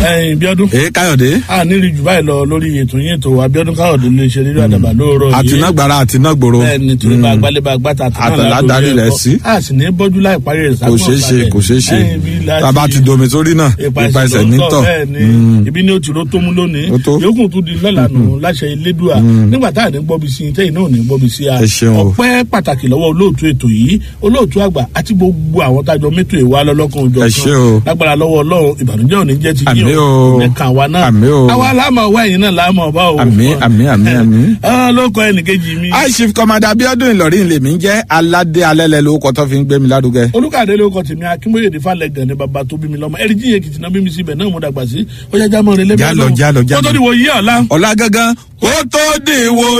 ẹyin bíọ́dún. èé káyọ̀dé. a nílì jù báyìí lọ lórí ètò yín ètò abiodun káyọ̀dé lè ṣe rírọ àdàbà lóòrọ̀ yìí. àtinágbára àtinágbòro. bẹ́ẹ̀ni torí bá gbálẹ́bà gbàtà àtàlà darí rẹ̀ sí. a sì ní bọ́jú láì parí rẹ̀ kò ṣeé ṣe kò ṣeé ṣe tàbá ti domi sórí náà ipa ẹsẹ̀ nítọ̀. bẹ́ẹ̀ni ibi ní o ti ro tó mú lónìí yòókù tún di lọ́la nù láṣẹ ilédùá nígbà tá à ní gbọ́bi sí i tẹ́yìn náà ò ní gbọ́bi sí a. ẹ ṣeun o. ọpẹ́ pàtàkì lọ́wọ́ olóòtú ètò yìí olóòtú àgbà àti gbogbo àwọn tájọ mẹ́tò ìwà lọ́lọ́kan òjò ẹ ṣe o. lágbára lọ́wọ́ ọlọ́run ìbànújẹ́ ò ní jẹ́ ti Àmín yín o. ẹ̀ka wa náà Àmín o. àwa láàmú ọwọ́ ẹ̀yìn náà láàmú ọba o. Àmín, àmín, àmín, àmín. Ah, ló kọ ẹnìkejì mi. aishif kọmọdé abiodun ìlọrin lèmi ń jẹ́ aládé alẹ́lẹ́ lórúkọ tó fi ń gbé mi lárugẹ. olùkàdé ló kọ tèmi akínbóyè ní falẹ gan ni bàbá tó bí mi lọmọ ẹrí jíye kìtìnà bí mi síbẹ náà mo dàgbà sí ó yá jámọ rẹ lẹbi Jálọ, jálọ, jálọ. kótó ni wò yí ọ̀la. ọ̀la gangan kó tó dìwọ́